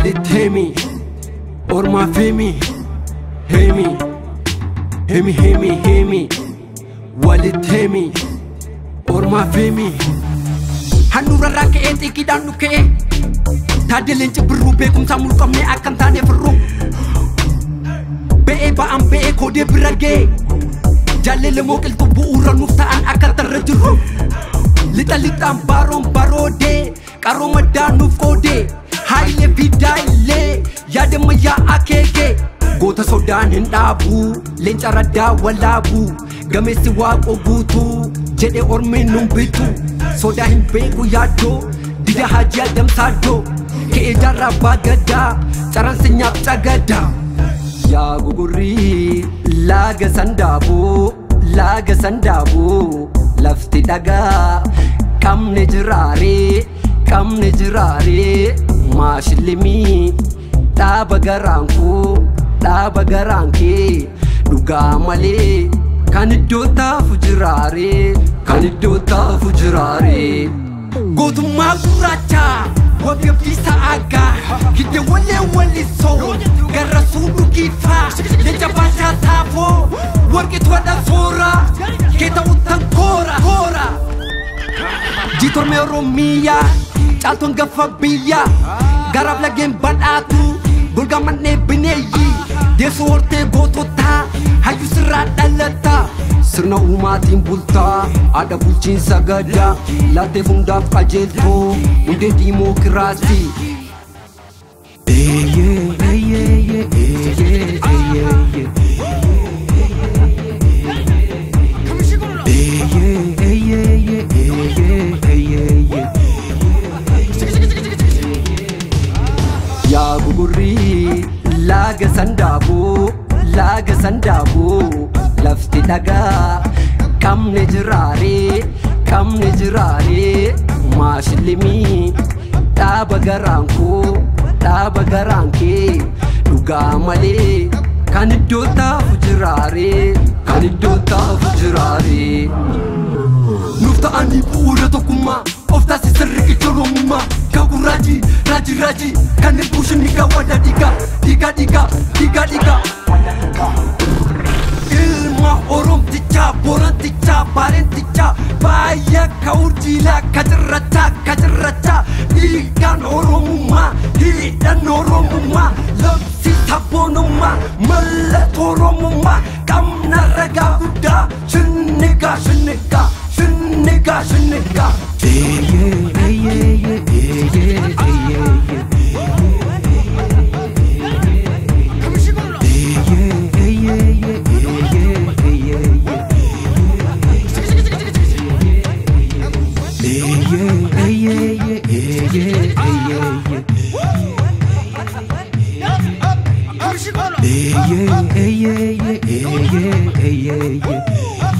walitti himi ormaaf himi himi himi himi himi walitti himi ormaaf himi handhuurarraa ka'ee xiiqiidhaan nu ka'e taaddaleen cibbirruu beekumsaa mulqabnee akka hin taane firruu ba'ee ba'an ba'ee koodee bira ga'e jaallela mooqiltuu bu'uura nuuf ta'an akka tarra jirru lixa lixaan baaroon baroodee qaroo maddaa nuuf qoodee haayilee fidaa illee yaadama yaa'aa keekee goota sodaan hin dhaabu leenca raddaa walaabuu gameessi waaqoo guutuu jedhe ormiin nun bitu sodaa hin beeku yaaddoo dida hajii adamsaaddoo ka'ee jaarraa abbaa gadaa caransi nyaaf cagadaa yaa gugurrii laaga sandaaboo laaga sandaaboo lafti dhagaa qabne jiraaree qabne jiraaree maashillimii dhaaba garaan koo dhaaba garaan kee dhugaa malee kan iddoo taafu jiraaree kan iddoo taafu jiraaree. Gootummaa gurraacha wabii abdiisa aagaa gidde wallee wallisoo garra suudhu kiifaa leenca baashaa taafoo warqitu wadha soora kee ta'uttan koora koora. Jiitormee Oromiyaa caaltoon gaffa biyyaa garaaf lageen badhaatu golgaa mannee bineeyyi deessoo hortee goototaa hayyuu sirraa dhalataa. sirna uumaatiin bultaa haadha bulchiinsa gadaa laatteef hundaaf qajeeltoo hundee diimookiraasii. Yaa gugurrii laaga sandaaboo laaga sandaaboo. lafti dhagaa qabne jiraaree qabne jiraaree maashillimii dhaaba garaan koo dhaaba garaan kee dhugaa malee kan iddoo taafu jiraaree kan iddoo taafu jiraaree. Nuuf ta'anii bu'uura tokkummaa of taasisan riqicha oroomummaa kaakuu raajii raajii raajii kanneen buushin dhiigaa wada dhiigaa dhiigaa dhiigaa dhiigaa dhiigaa. ilma oromtichaa borantichaa baalentichaa baay'ee ka'urjiilaa kacirrachaa kacirrachaa dhiigaan oromummaa hidhan oromummaa labsi sabboonummaa mallattoo oromummaa qabna ragaa guddaa shinnigaa shinnigaa shinnigaa shinnigaa. yeah, yeah, yeah, yeah, yeah, yeah, yeah.